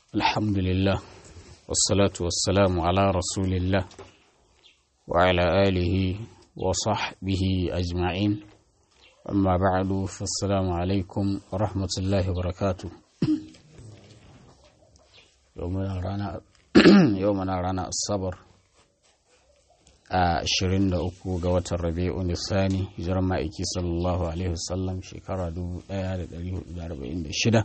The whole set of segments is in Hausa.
الحمد لله والصلاة والسلام على رسول الله وعلى آله وصحبه أجمعين أما بعد فالسلام عليكم ورحمة الله وبركاته يومنا رانا يومنا رانا الصبر a 23 ga watan rabi'u nisani hijirar ma'aiki sallallahu alaihi wasallam shekara 1446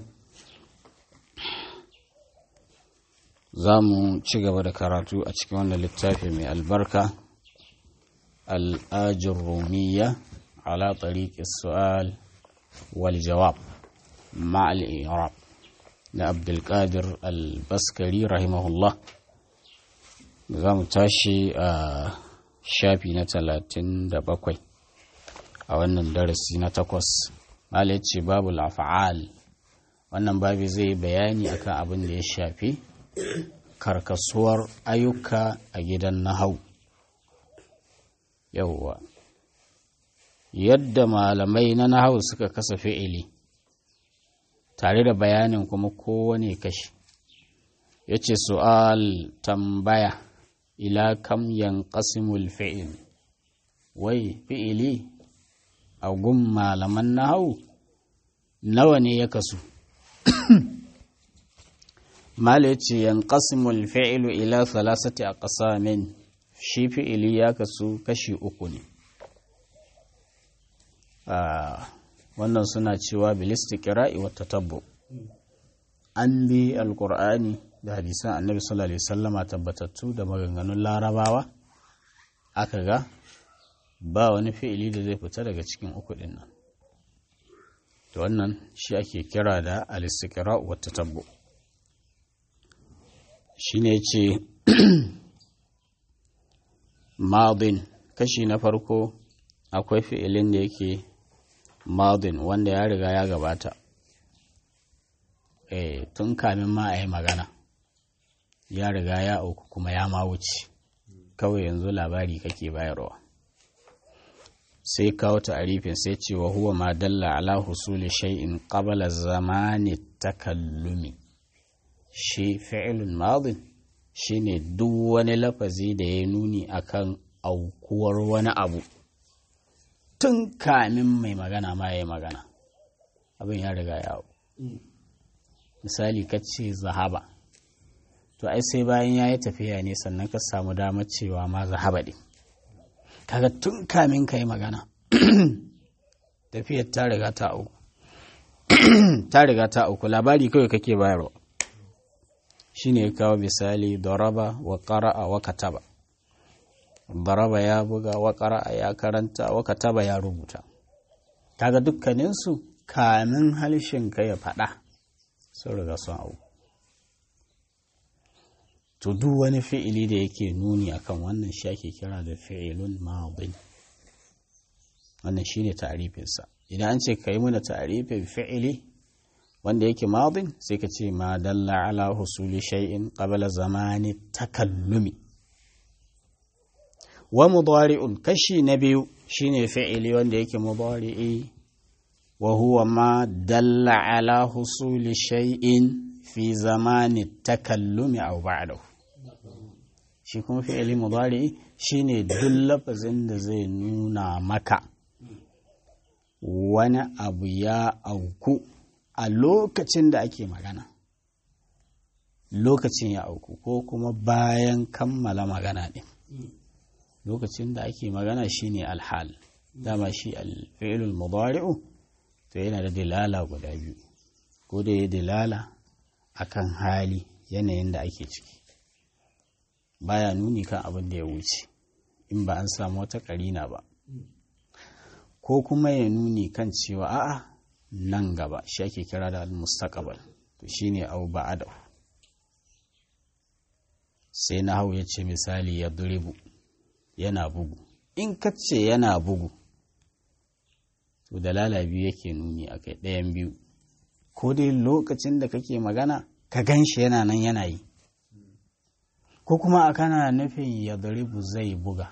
za mu ci gaba da karatu a cikin wannan littafi mai albarka al'ajin rumiya ala tariqi su'al wal jawab ma'al iraq na abdulkadir al-baskari rahimahullah za mu tashi a shafi na talatin da bakwai a wannan darasi na takwas malai ce babu lafa'al wannan babi zai bayani akan abin da ya shafi karkasuwar ayyuka a gidan nahau yauwa yadda malamai na nahau suka kasa fi'ili tare da bayanin kuma kowane kashi ya ce su'al tambaya ila kam yanqasimul fi'il wai fi'ili a gun malaman nahau nawa ne ya kasu mala ya ce yanqasimul fi'ilu ila salasati aqsamin shi fi'ili ya kasu kashi uku ne wannan suna cewa bilistiqra'i wa tatabbu an bi alqur'ani da hadisan annabi sallallahu alaihi wasallama tabbatattu da maganganun larabawa aka ga ba wani fi'ili da zai fita daga cikin uku din nan to wannan shi ake kira da al-istiqra wa tatabbu shine yace madin kashi na farko akwai fi'ilin da yake madin wanda ya riga ya gabata eh tun kamin ma a yi magana ya riga ya auku kuma ya ma wuce kawai yanzu labari kake bayarwa sai kawo ta'arifin sai ce wa huwa ma dalla ala husuli shay'in qabla zamani takallumi shi fi'lun madin shine duk wani lafazi da ya nuni akan aukuwar wani abu tun kamin mai magana ma ya yi magana abin ya riga ya misali kace zahaba to ai sai bayan ya yi tafiya ne sannan ka samu damar cewa ma zahaba ɗin kaga tun kamin ka yi magana tafiyar ta riga ta auku ta riga ta auku labari kawai kake bayarwa shine ya kawo misali daraba wa qara'a wa kataba daraba ya buga wa qara'a ya karanta wa kataba ya rubuta kaga dukkaninsu kamin halshen ka ya faɗa sun riga sun auku to duk wani fi'ili da yake nuni akan wannan shi ake kira da fi'ilun madin wannan shine ta'rifinsa idan an ce kai muna ta'rifin fi'ili wanda yake madin sai ka ce ma dalla ala husuli shay'in qabla zamani takallumi wa mudari'un kashi na biyu shine fi'ili wanda yake mudari'i wa huwa ma dalla ala husuli shay'in fi zamani takallumi aw ba'dahu shi kuma fi'ili mudari shine duk lafazin da zai nuna maka wani abu ya auku a lokacin da ake magana lokacin ya auku ko kuma bayan kammala magana ɗin lokacin da ake magana shine alhal dama shi alfi'ilul mudari'u to yana da dilala guda biyu ko da ya dilala akan hali yanayin da ake ciki baya nuni kan abin da ya wuce in ba an samu wata karina ba ko kuma ya nuni kan cewa a'a nan gaba shi ake kira da al-mustaqbal to shine au ba'ada sai na hau ya ce misali ya duribu yana bugu in ka ce yana bugu to dalala biyu yake nuni a kai ɗayan biyu ko dai lokacin da kake magana ka gan shi yana nan yana yi ko kuma a kana nufin ya daribu zai buga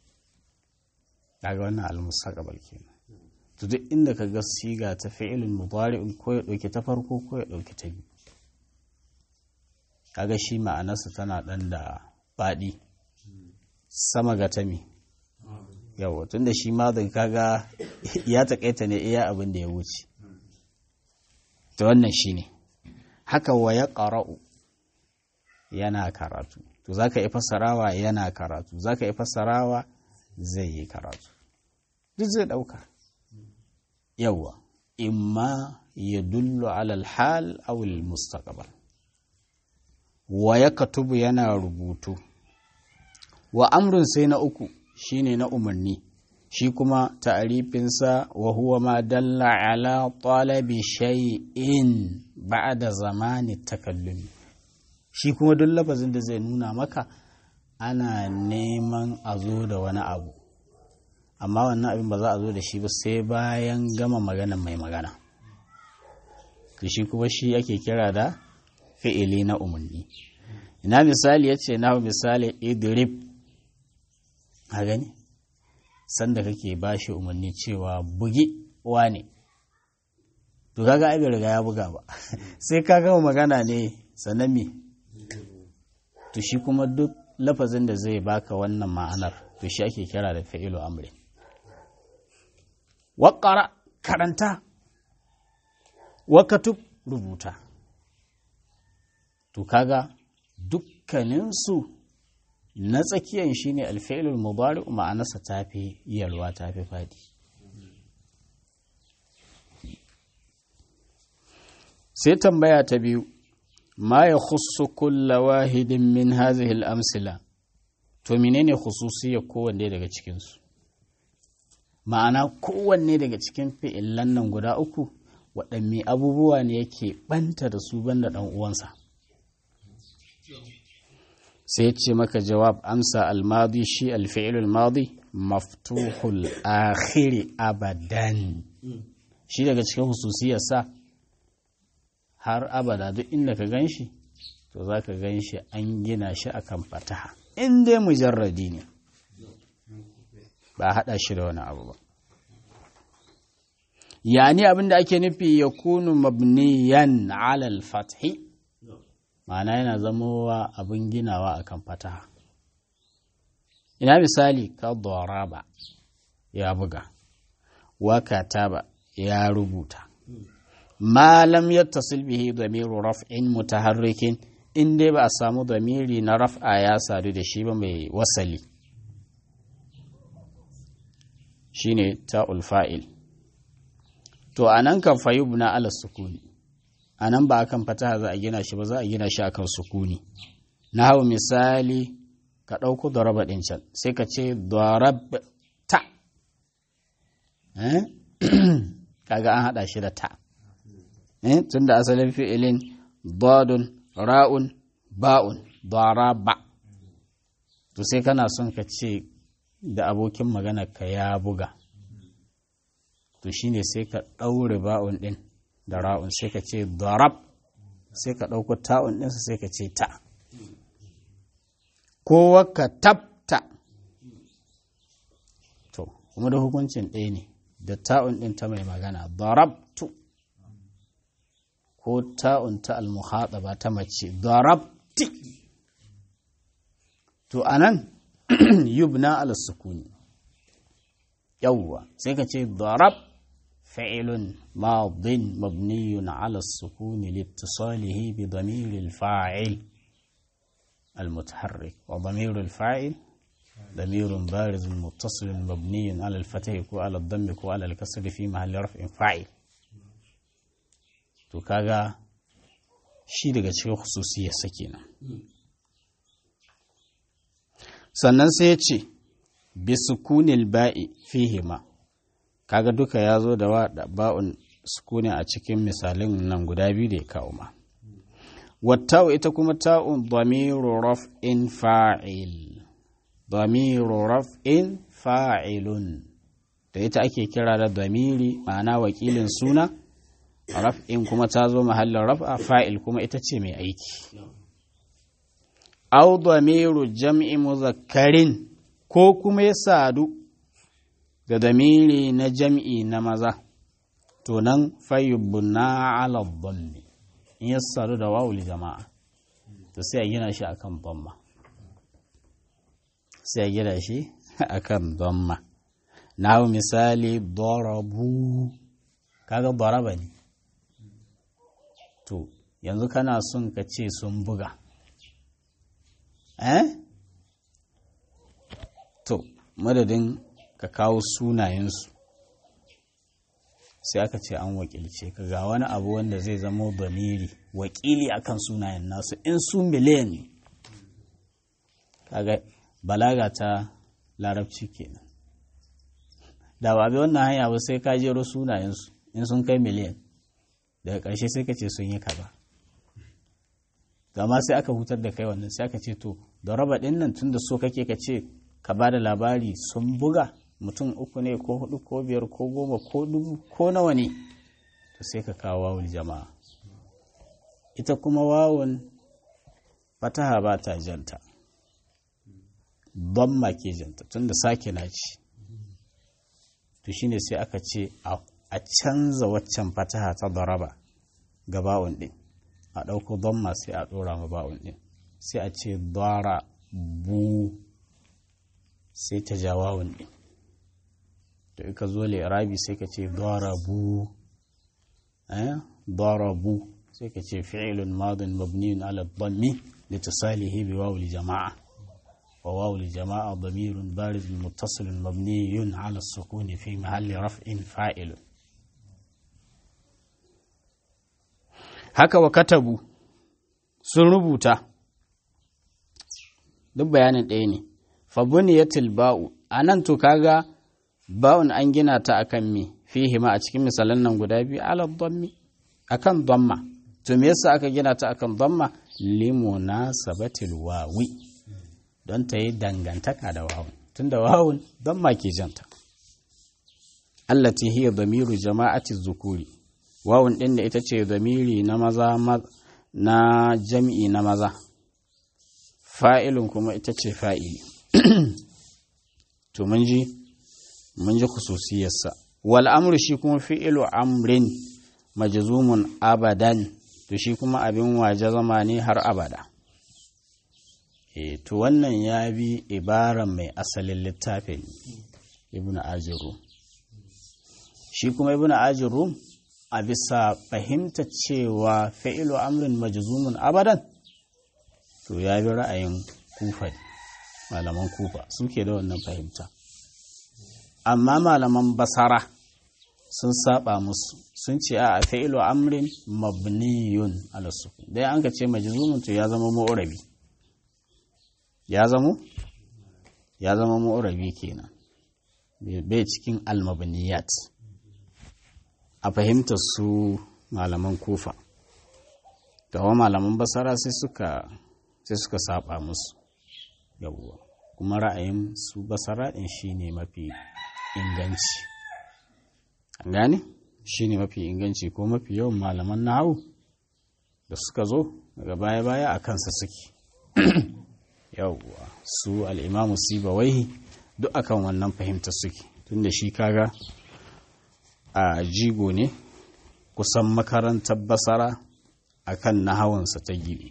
daga wannan almustaqbal kenan to duk inda ka ga siga ta fi'ilin mudari'un ko ya dauki ta farko ko ya dauki ta biyu kaga shi ma'anarsa tana ɗan da faɗi sama ga tami yawa tun da shi madin kaga ya taƙaita ne iya abin da ya wuce ta wannan shi ne haka wa ya ƙara'u yana karatu to za ka yi fassarawa yana karatu za ka yi fassarawa zai yi karatu duk zai ɗauka yawa imma ya dullu alal hal awil mustaqbal wa ya katubu yana rubutu wa amrun sai na uku shine na umarni shi kuma ta'arifinsa wa huwa ma dalla ala talabi shay'in ba'da zamani takallumi shi kuma duk lafazin da zai nuna maka ana neman a zo da wani abu amma wannan abin ba za a zo da shi ba sai bayan gama maganan mai magana shi kuma shi ake kira da fi'ili na umarni ina misali ya ce na misali idrib a gani sanda kake ba shi umarni cewa bugi wane to kaga ai bai riga ya buga ba sai ka gama magana ne sannan me to shi kuma duk lafazin da zai baka wannan ma'anar to shi ake kira da fa'ilu amri waƙara karanta wakatub rubuta to kaga dukkaninsu na tsakiyan shine alfa'ilul mudari ma'anarsa tafi yalwa tafi fadi sai tambaya ta biyu ma ya khusu kulla wahidin min hazihi al-amsila to menene khususiyar kowanne daga cikinsu ma'ana kowanne daga cikin fi'illan nan guda uku waɗanne abubuwa ne yake ɓanta da su banda ɗan uwansa sai ce maka jawab amsa almadi shi alfi'ilul madi maftuhul akhiri abadan shi daga cikin hususiyarsa har abada duk inda ka gan shi to za ka gan shi an gina shi akan fataha in dai mujarradi ne ba haɗa shi da wani abu ba yani abinda ake nufi ya kunu mabniyan alal fathi ma'ana yana zamowa abin ginawa akan fataha ina misali ka ba ya buga wa kataba ya rubuta ma lam yattasil bihi damiru raf'in mutaharrikin in dai ba a samu damiri na raf'a ya sadu da shi ba mai wasali shine ta'ul fa'il to anan kan fayubna ala sukuni anan ba akan fataha za a gina shi ba za a gina shi akan sukuni na hau misali ka ɗauko daraba ɗin can sai ka ce darab ta kaga an haɗa shi da ta tun da asalin fi'ilin dadun ra'un ba'un daraba to sai kana son ka ce da abokin magana ka ya buga to shine sai ka ɗaure ba'un ɗin da ra'un sai ka ce darab sai ka ɗauko ta'un ɗinsa sai ka ce ta kowa ka tabta to kuma da hukuncin ɗaya ne da ta'un ɗin ta mai magana darabtu ko ta'un ta almuhaɗaba ta mace darabti to anan yubna ala sukuni yawwa sai ka ce darab fa'ilun madin mabniyun ala sukuni littisalihi bi damiril fa'il المتحرك وضمير الفاعل ضمير بارز متصل مبني على الفتح كو على الضم كو على الكسر في محل رفع فاعل to kaga shi daga cikin khususiyar sa kenan sannan sai ya ce bi sukunil ba'i fihima kaga duka ya zo da ba'un sukuni a cikin misalin nan guda biyu da ya kawo ma watta'u ita kuma ta'un damiru raf'in fa'il damiru raf'in fa'ilun da ita ake kira da damiri ma'ana wakilin suna raf'in kuma ta zo mahallin raf'a fa'il kuma ita ce mai aiki au damiru jam'i muzakkarin ko kuma ya sadu da damiri na jam'i na maza to nan fayyubuna ala dhammi in ya sadu da wawul jama'a to sai a gina shi akan dhamma sai a gina shi akan dhamma na misali darabu kaga daraba ne to yanzu kana son ka ce sun buga eh to madadin ka kawo sunayensu sai aka ce an wakilce ka ga wani abu wanda zai zama bamiri wakili akan sunayen nasu in su miliyan ne kaga balaga ta larabci kenan da ba bi wannan hanya ba sai ka jero sunayensu in sun kai miliyan daga ƙarshe sai ka ce sun yi kaza gama sai aka hutar da kai wannan sai aka ce to da raba ɗin nan tun da so kake ka ce ka ba da labari sun buga mutum uku ne ko hudu ko biyar ko goma ko dubu ko nawa ne to sai ka kawo wawul jama'a ita kuma wawun fataha ba ta janta don ma ke janta tun da sake na ci to shine sai aka ce a canza waccan fataha ta daraba ga ba'un ɗin a ɗauko don ma sai a ɗora ma ba'un ɗin sai a ce dara bu sai ta ja wawun ɗin to ika zo rabi sai ka ce darabu eh darabu sai ka ce fi'ilun madin mabniyun ala dhammi litasalihi bi wawul jama'a wa wawul jama'a damirun barizun muttasilun mabniyun ala sukuni fi mahalli raf'in fa'ilun haka wa katabu sun rubuta duk bayanin ɗaya ne fabuniyatil ba'u anan to kaga ba'un an gina ta akan me fihi ma a cikin misalan nan guda biyu ala dhammi akan dhamma to me yasa aka gina ta akan dhamma limunasabatil wawi don ta yi dangantaka da wawun tunda wawun dhamma ke janta allati hiya damiru jama'ati zukuri wawun din da ita ce damiri na maza na jam'i na maza fa'ilun kuma ita ce fa'ili to mun ji mun ji khususiyarsa wal amru shi kuma fi'ilu amrin majzumun abadan to shi kuma abin waje zama ne har abada e to wannan ya bi ibaran mai asalin littafin ibnu ajiru shi kuma ibnu ajiru a bisa fahimta cewa fi'ilu amrin majzumun abadan to ya bi ra'ayin kufa malaman kufa suke da wannan fahimta amma malaman basara sun saba musu sun ce a fa'ilu amrin mabniyun ala sukun dai an ka ce majzumun to ya zama mu'rabi ya zama ya zama mu'rabi kenan bai cikin almabniyat a fahimtar su malaman kufa gawa malaman basara sai suka sai suka saba musu yawwa kuma ra'ayin su basara din shine mafi inganci an gane shi ne mafi inganci ko mafi yawan malaman nahawu da suka zo daga baya-baya a kansa suke yawwa su al'imamu sibawaihi duk akan wannan fahimta suke tun da shi kaga a jigo ne kusan makarantar basara akan nahawansa ta gini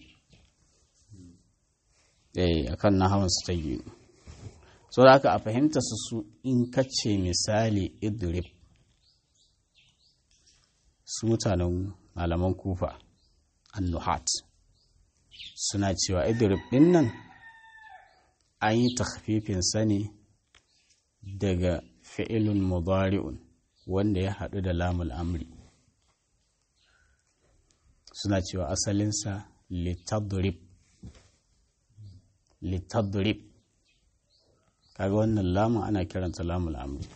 eh akan nahawansa ta gini so da aka a fahimta su su in kace misali idrib su mutanen malaman kufa annuhat suna cewa idrib din nan an yi takfifin sani daga fi'ilun mudari'un wanda ya haɗu da lamul amri suna cewa asalinsa litadrib litadrib kaga wannan lamun ana kiranta lamul amri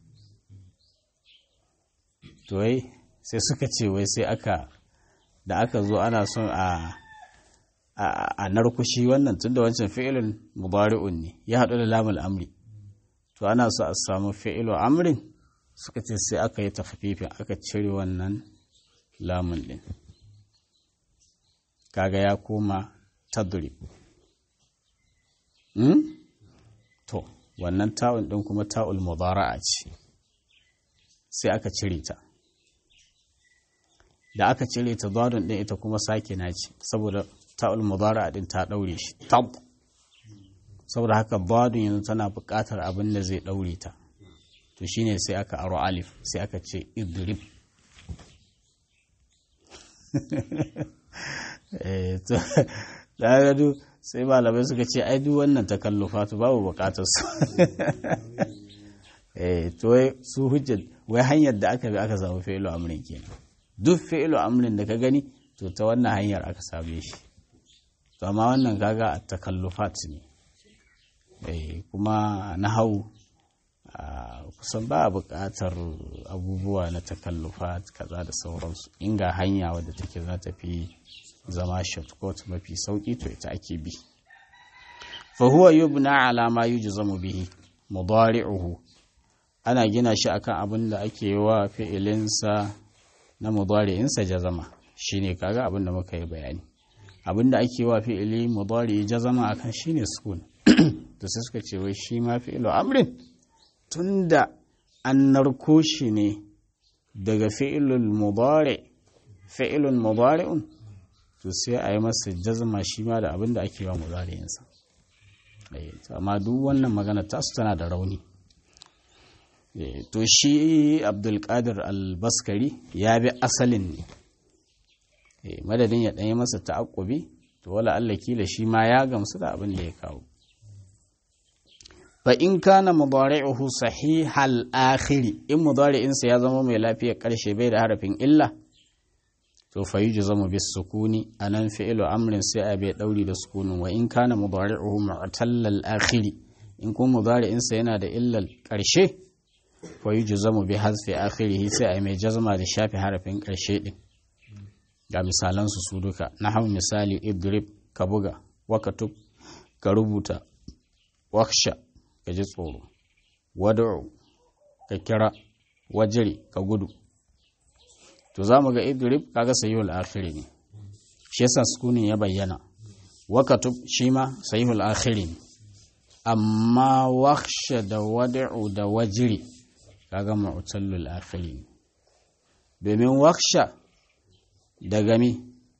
to wai sai suka ce wai sai aka da aka zo ana son a a narkushi wannan tunda wancan fi'ilun mubari'un ne ya haɗu da lamul amri to ana so a samu fi'ilu amrin suka ce sai aka yi tafifin aka cire wannan lamun din kaga ya koma tadrib hmm? to wannan ta'un din kuma ta'ul mudara'a ce sai aka cire ta da aka cire ta zadon din ita kuma sake na ce saboda ta'ul mudari din ta daure shi tab saboda haka badun yanzu tana buƙatar abin da zai daure ta to shine sai aka aro alif sai aka ce idrib eh to da gado sai malamai suka ce ai duk wannan takallufa to babu buƙatar su eh to su hujjar wai hanyar da aka bi aka samu fi'lu amrin kenan duk fi'lu amrin da ka gani to ta wannan hanyar aka same shi to amma wannan kaga a takallufat ne eh kuma nahau kusan ba a buƙatar abubuwa na takallufat kaza da sauransu inga hanya wadda take za ta fi zama shortcut mafi sauƙi to ita ake bi fa huwa yubna ala ma yujzamu bihi mudari'uhu ana gina shi akan abin da ake yi wa fi'ilinsa na mudari'insa jazama shine kaga abin da muka yi bayani abin da ake wa fi'ili mudari jazama akan shine sukun to sai suka ce wai shi ma fi'ilu amrin tunda an narko shi ne daga fi'ilul mudari fi'ilun mudari'un to sai a yi masa jazma shi ma da abin da ake wa mudari'insa amma duk wannan magana tasu tana da rauni to shi abdulkadir albaskari ya bi asalin ne madadin ya ɗanyi masa ta'akkubi to wala Allah kila shi ma ya gamsu da abin da ya kawo fa in kana mudari'uhu sahihal akhiri in mudari'insa ya zama mai lafiyar karshe bai da harafin illa to fa yujzamu bis sukuni anan fi'lu amrin sai a bai dauri da sukunin wa in kana mudari'uhu mu'tallal akhiri in kuma mudari'insa yana da illal karshe fa yujzamu bi hazfi akhirih sai a mai jazma da shafi harafin karshe din ga misalan su su duka nahwu misali idrib ka buga wakatub ka rubuta waksha ka ji tsoro wad'u ka kira wajiri ka gudu to za mu ga idrib kaga sahihul akhiri ne shi yasa sukunin ya bayyana wakatub shi ma sahihul akhiri ne amma waksha da wad'u da wajiri kaga mu'tallul akhiri ne domin waksha daga mi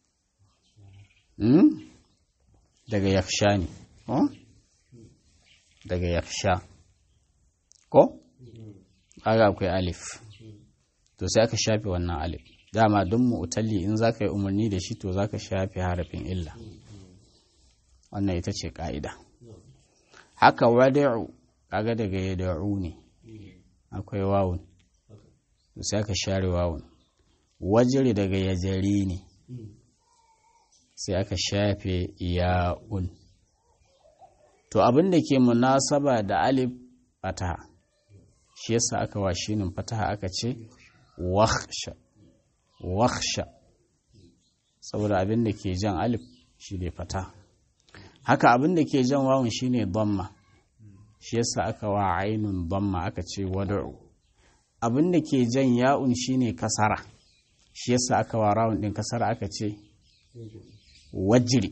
hmm? daga yaksha ne oh? daga yaksha ko kaga akwai alif to sai aka shafe wannan alif dama don mu'talli in za ka yi umarni da shi to za ka shafe harafin illa wannan ita ce ƙa'ida haka wada'u kaga daga yada'u ne akwai wawun to sai aka share wawun wajiri daga yajari ne sai aka shafe ya'un to abin da ke munasaba da alif fataha shi yasa aka wa shinin fataha aka ce waksha waksha saboda abin da ke jan alif shi ne fata haka abin da ke jan wawun shi ne damma shi yasa aka wa ainun damma aka ce wada'u abin da ke jan ya'un shi ne kasara shi yasa aka wa rawun din kasara aka ce wajiri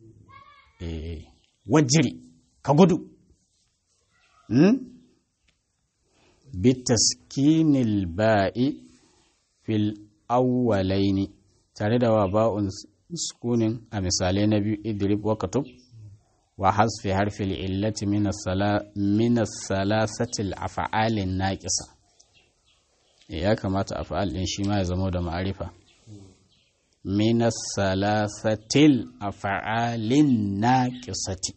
wajiri ka gudu bitaskinil ba'i fil awwalaini tare da wa ba'un sukunin a misalai na biyu idrib wa katub wa hasfi harfil illati min salasatil af'alin naqisa ya kamata af'al din shi ma ya zama da ma'arifa min salasatil af'alin naqisati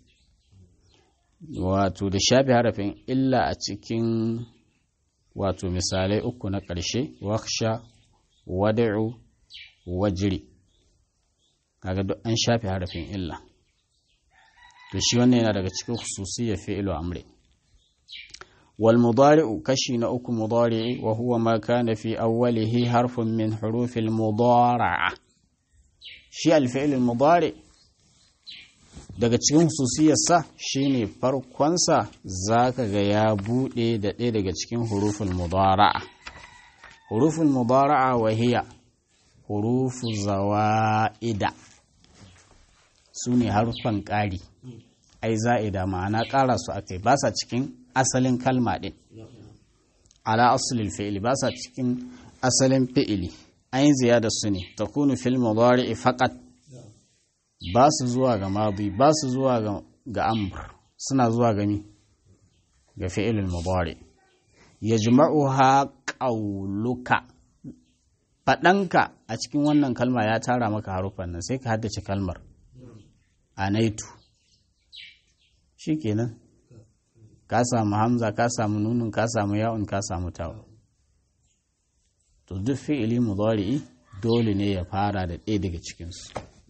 wato da shafi harafin illa a cikin wato misalai uku na ƙarshe waksha wada'u wajiri kaga duk an shafe harafin illa to shi wannan yana daga cikin khususiyya fi'lu amri wal mudari'u kashi na uku mudari'i wa huwa ma kana fi awwalihi harfun min hurufil mudara'a shi al fi'l al mudari daga cikin hususiyarsa shine farkonsa zaka ga ya bude da ɗaya daga cikin huruful mudara'a huruful mudara'a wa hiya hurufu zawa'ida su ne harufan ƙari ai za'ida ma'ana ƙara su aka yi ba sa cikin asalin kalma ɗin ala asulil fi'ili ba sa cikin asalin fi'ili an yi ziyada su ne ta kunu fil mudari'i faqat ba su zuwa ga madi ba su zuwa ga amr suna zuwa gami ga fi'ilul mudari yajma'uha qawluka faɗanka a cikin wannan kalma ya tara maka harufan nan sai ka haddace kalmar anaitu shikenan ka samu hamza ka samu nunun ka samu ya'un ka samu tawo to duk fi'ili mudari'i dole ne ya fara da ɗaya daga cikinsu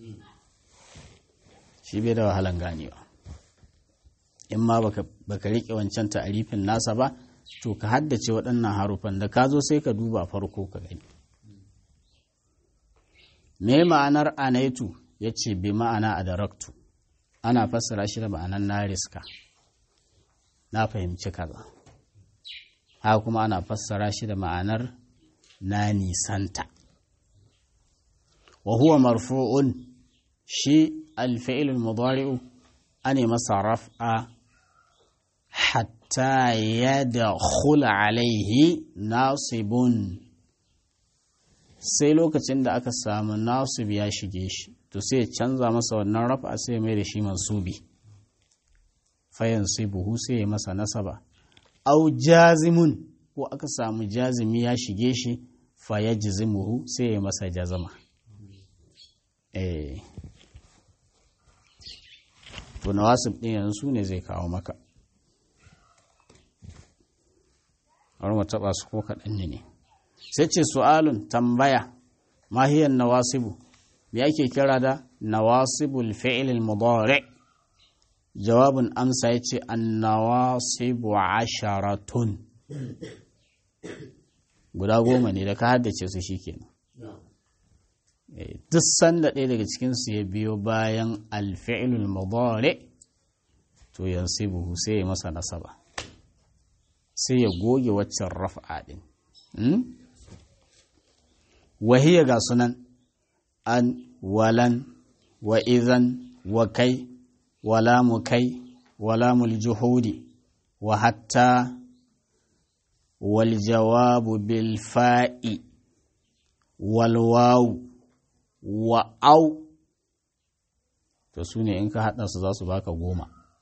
shi bai da wahalan ganewa in ma baka riƙe wancan ta'arifin nasa ba to ka haddace waɗannan harufan da ka zo sai ka duba farko ka gani me ma'anar anaitu ya ce bi ma'ana a daraktu ana fassara shi da ma'anar na riska na fahimci kaza haka kuma ana fassara shi da ma'anar na nisanta wa huwa marfu'un shi alfi'il mudari'u ane masa raf'a hatta yadkhula alaihi nasibun sai lokacin da aka samu nasib ya shige shi to sai canza masa wannan raf'a sai mai da shi mansubi fayan sai buhu sai ya masa nasaba au jazimun ko aka samu jazimi ya shige shi fa ya jizimuhu sai ya masa jazama eh to nawasib din yanzu ne zai kawo maka har mu taba su ko kaɗan ne sai ce su'alun tambaya mahiyan nawasibu me ake kira da nawasibul fi'l al-mudari' jawabin amsa yace an-nawasibu asharatun guda goma ne da ka haddace su shikenan duk sanda ɗaya daga cikinsu ya biyo bayan alfi'ilul mudari to yansibuhu sai ya masa nasaba sai ya goge waccan raf'a din wahiya ga sunan an walan wa izan wa kai wala mu kai wala mul juhudi wa hatta wal jawabu bil fa'i wal wawu wa au to su ne in ka haɗa su za su baka goma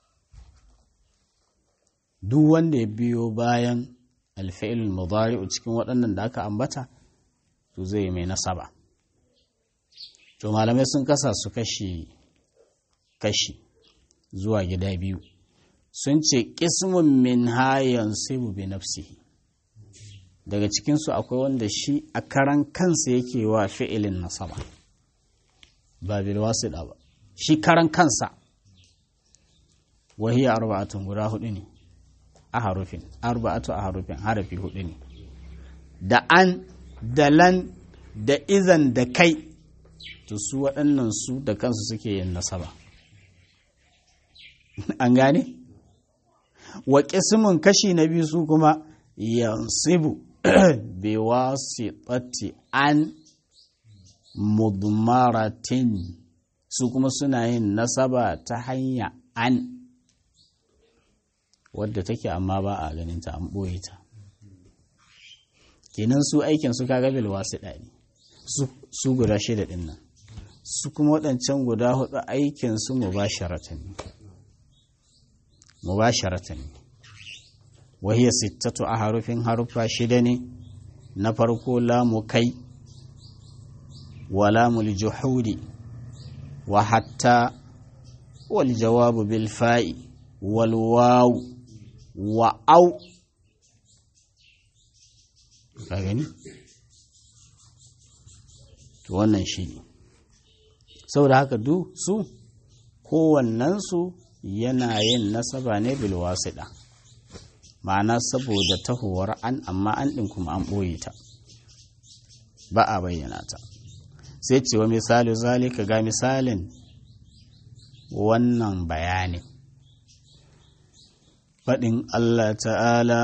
duk wanda ya biyo bayan alfa'ilul mudari'u cikin waɗannan da aka ambata to zai mai nasaba to malamai sun kasa su kashi kashi zuwa gida biyu sun ce ƙismun min hayan sibu bi nafsihi daga cikinsu akwai wanda shi a karan kansa yake wa fi'ilin nasaba ba bil wasida ba shi karan kansa wahiya arba'atun guda hudu ne a harufin arba'atu a harufin harafi hudu ne da an da lan da izan da kai to su waɗannan su da kansu suke yin nasaba an gane wa ƙismin kashi na biyu su kuma yansibu bi wasitati an mudmaratin su kuma suna yin nasaba ta hanya an wadda take amma ba a ganin ta an ɓoye ta kenan su aikin su kaga bil wasiɗa ne su guda shida ɗin nan su kuma waɗancan guda hudu aikin su mubasharatan ne mubasharatan ne wahiyar sittatu a harufin harufa shida ne na farko lamu kai wa lamul juhudi wa hatta wal jawabu bil fa'i wal waw wa au ka gani to wannan shi ne saboda haka duk su kowannensu yana yin nasaba ne bil wasiɗa ma'ana saboda tahowar an amma an ɗin kuma an ɓoye ta ba a bayyana ta sai cewa misali zalika ga misalin wannan bayanin faɗin Allah ta'ala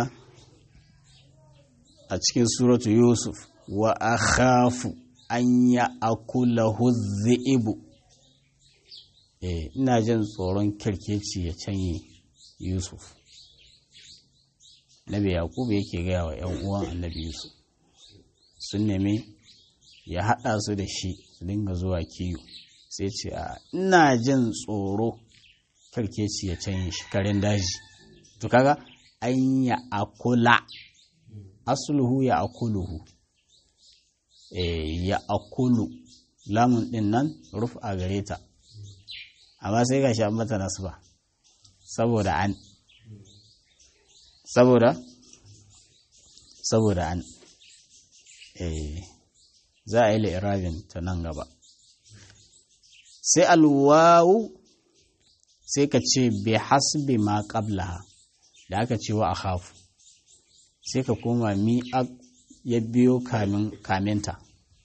a cikin suratu Yusuf wa akhafu an ya akula huzzi'ibu eh ina jin tsoron kirkeci ya canye Yusuf Nabi Yakubu yake gaya wa ‘yan uwan annabi Yusuf sun nemi ya haɗa su da shi su dinga zuwa kiyo sai ce a ina jin tsoro karkeci ya canye shi karen daji to kaga an ya akula asluhu ya akuluhu eh ya akulu lamun din nan ruf a gare ta amma sai ga shi an mata nasba saboda an saboda saboda an eh za a yi li'irabin ta nan gaba sai alwawu sai ka ce bi hasbi ma qablaha da aka ce wa akhafu sai ka koma mi ya biyo kamin kaminta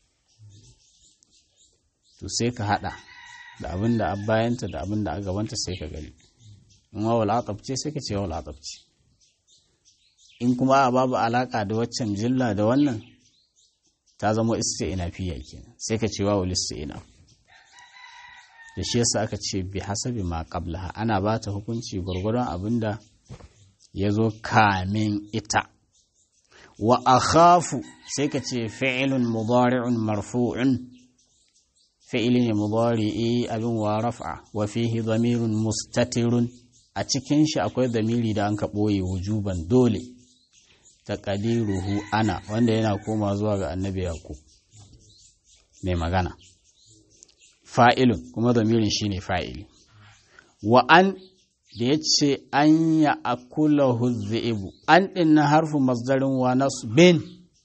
to sai ka hada da abin da bayanta da abin da a gabanta sai ka gani in wa wal ce sai ka ce wal ce in kuma a babu alaka da waccan jilla da wannan ta zama isti'nafiya kenan sai ka ce wa wal isti'naf da shi yasa aka ce bi hasabi ma qablaha ana ba ta hukunci gwargwadon abinda ya zo kamin ita wa akhafu sai ka ce fi'ilun mudari'un marfu'un fi'ili ne mudari'i abin wa raf'a wa fihi dhamirun mustatirun a cikin shi akwai zamiri da an ka ɓoye wujuban dole taqdiruhu ana wanda yana koma zuwa ga annabi yaqub mai magana fa'ilun kuma zamirin shi ne fa'ili. Wa an da ya ce an ya akula huzzi'ibu, an ɗin na harfin masdarin wa nasu bin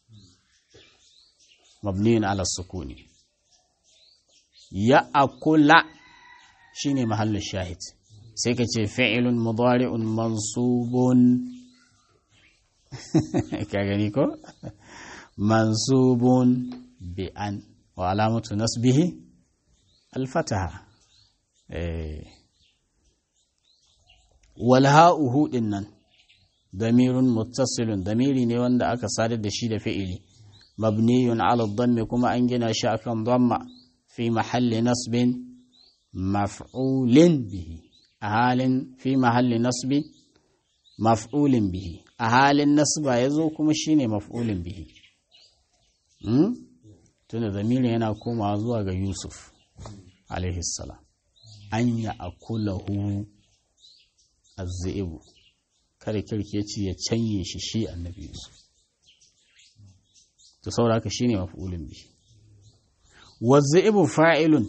mabniyin ala sukuni. Ya akula shi ne mahallin shahid, sai ka ce fi'ilun mudari'un mansubun. Ka gani ko? Mansubun bi an wa alamatu nasbihi alfataha walha'uhu din nan damirun muttasilun damiri ne wanda aka sadar da shi da fi'ili mabniyun ala dhammi kuma an gina shi akan dhamma fi mahalli nasbin maf'ulin bihi a halin fi mahalli nasbi maf'ulin bihi a halin nasba ya zo kuma shine maf'ulin bihi tunda damirin yana komawa zuwa ga yusuf alaihissalam an ya akulahu azzi'ibu kada kirkeci ya canye shi shi annabi yusuf to saboda haka shine maf'ulun bi wazzi'ibu fa'ilun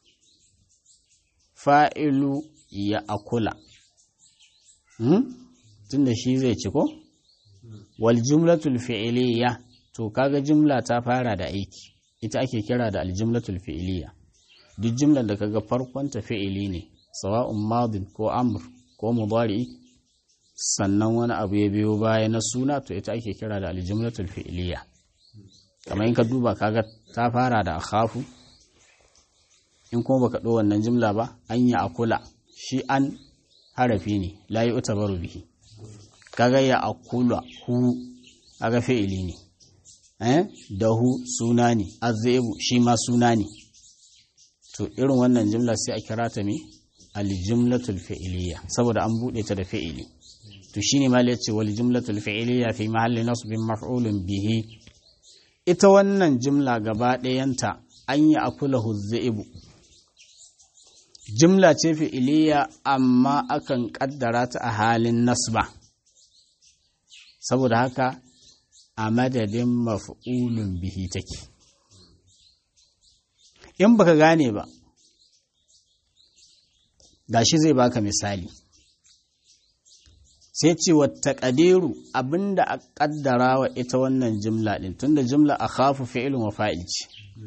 fa'ilu ya akula hmm? tunda shi zai ci ko wal jumlatul fi'liya to kaga jumla ta fara da aiki ita ake kira da aljumlatul fi'liya duk jumlar da kaga farkon ta fi'ili ne sawa'un madin ko amr ko mudari sannan wani abu ya biyo baya na suna to ita ake kira da aljumlatul fi'liya kamar in ka duba kaga ta fara da akhafu in kuma baka ɗo wannan jumla ba an yi akula shi an harafi ne la yi utabaru bihi kaga ya akula hu kaga fi'ili ne eh da hu suna ne azzebu shi ma suna ne to irin wannan jumla sai a kira ta me aljumlatul fi'liya saboda an bude ta da fi'ili to shine ma yace wal jumlatul fi'liya fi mahalli nasbin maf'ulun bihi ita wannan jumla gaba ɗayanta an yi akulahu zaibu jumla ce fi'iliya amma akan kaddara ta a halin nasba saboda haka a madadin maf'ulun bihi take in baka gane ba gashi zai baka misali sai ce wata ƙadiru abinda a ƙaddara wa ita wannan jimla ɗin tunda jimla a khafu fi'ilin wa fa'il ce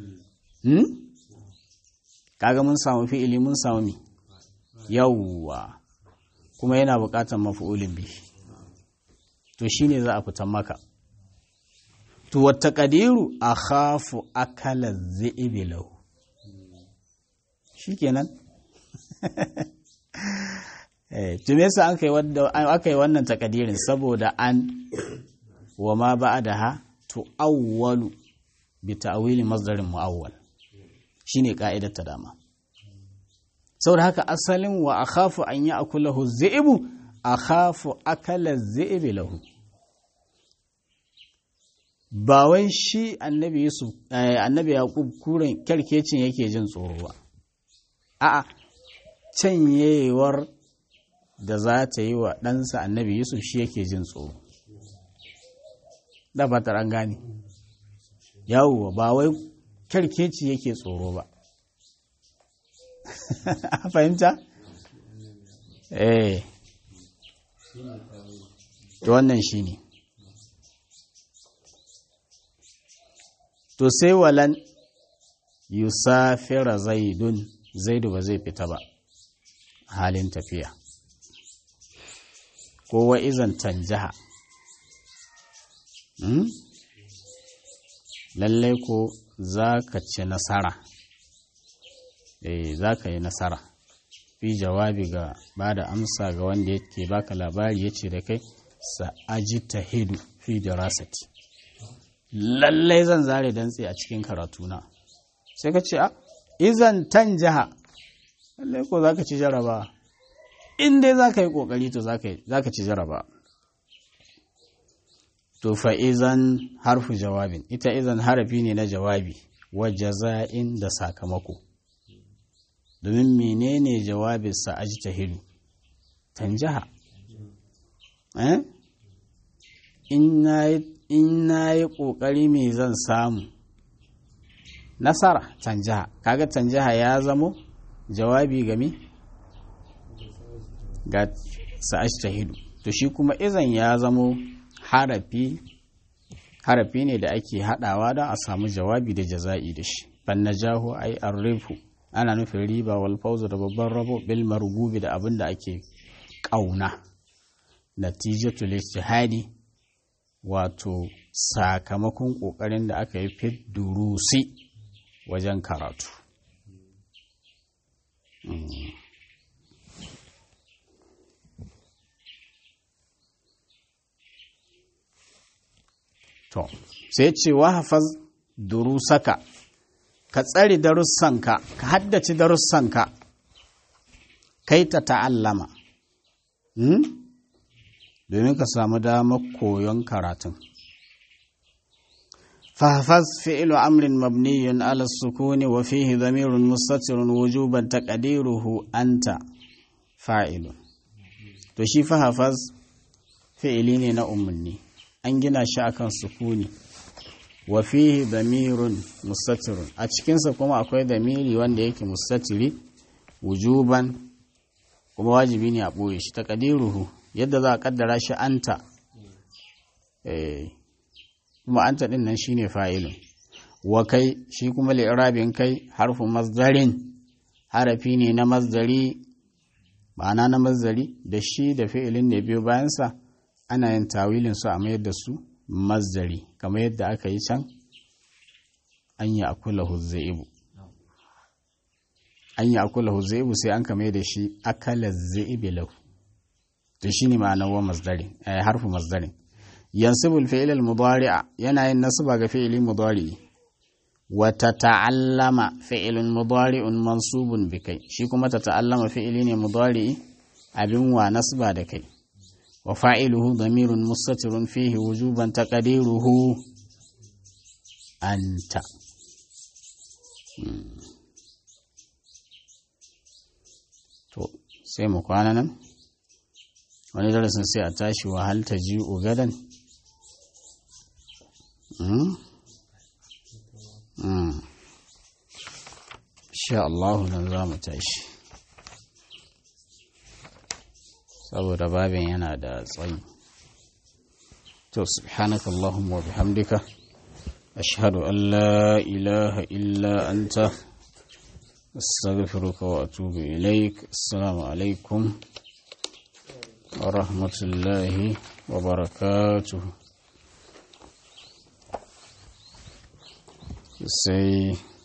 kaga mun samu fi'ili mun samu mi yawwa kuma yana buƙatar mafi'ulin bi to shine za a fitan maka to wata ƙadiru a khafu akala zaibi lahu shikenan tun yasa aka yi wannan takadirin saboda an wa ma ba da ha tu'awwalu bi ta'wili masdarin mu'awwal shine ka'idar ta dama saboda haka asalin wa akhafu an yi akulahu zi'bu akhafu akala zi'bi lahu ba wai shi annabi yusuf annabi yaqub kuren kyarkecin yake jin tsoro ba a'a canyewar da za ta yi wa ɗansa annabi yusuf shi yake jin tsoro da ba an gane yawo ba wai kyarkeci yake tsoro ba a fahimta? eh wannan shi ne to sai walan yusafira zaidun zaidu ba zai fita ba halin tafiya ko wa izan tanjaha hmm? lallai ko za ka ci nasara eh za ka yi nasara fi jawabi ga ba da amsa ga wanda yake baka labari ya ce da kai sa'aji ta hidu fi dirasati lallai zan zare dantse a cikin karatuna sai ka ce a izan tan jiha lallai ko za ka ci jaraba in dai za ka yi ƙoƙari to za ka ci jaraba to fa izan harfu jawabin ita izan harafi ne na jawabi wa jaza'in da sakamako domin menene jawabinsa a ji tahidu tanjaha eh in na yi ƙoƙari me zan samu nasara tanjaha kaga tanjaha ya zamo jawabi game ga sa'ash tahidu to shi kuma izan ya zamo harafi harafi ne da ake haɗawa don a samu jawabi da jaza'i da shi fannajahu ai arrifu ana nufin riba wal fawzu da babban rabo bil margubi da abin da ake ƙauna natijatul ijtihadi wato sakamakon ƙoƙarin da aka yi fit durusi wajen karatu to sai ce wa hafaz durusaka ka tsare darussanka ka haddace darussanka kai ta ta'allama domin ka samu damar koyon karatun fahfaz fi'lu amrin mabniyun ala sukuni wa fihi dhamirun mustatirun wujuban taqdiruhu anta fa'ilun to shi fahfaz fi'ili ne na umarni an gina shi akan sukuni wa fihi damirun mustatirun a cikinsa kuma akwai damiri wanda yake mustatiri wujuban kuma wajibi ne a ɓoye shi taqdiruhu yadda za a kaddara shi anta kuma anta din nan shine fa'ilun wa kai shi kuma li'irabin kai harfu masdarin harafi ne na masdari ma'ana na masdari da shi da fi'ilin da biyo bayansa ana yin tawilin su a mayar da su masdari kamar yadda aka yi can an yi akula huzzaibu an yi akula huzzaibu sai an kame da shi akala zaibi lahu to shi ne ma'anar wa masdarin harfu masdarin yansibul fi'il al-mudari'a yana yin nasaba ga fi'ili mudari wa tata'allama fi'ilun mudari'un mansubun bi kai shi kuma tata'allama fi'ili ne mudari abin wa nasba da kai wa fa'iluhu damirun mustatirun fihi wujuban taqdiruhu anta to sai mu kwana nan wani darasin sai a tashi wahal ta ji ugadan sha Allah nan za mu tashi saboda babin yana da tsayi to subhanaka Allahumma wa bihamdika ashhadu an la ilaha illa anta astaghfiruka wa atubu ilaik assalamu alaikum wa rahmatullahi wa barakatuhu sai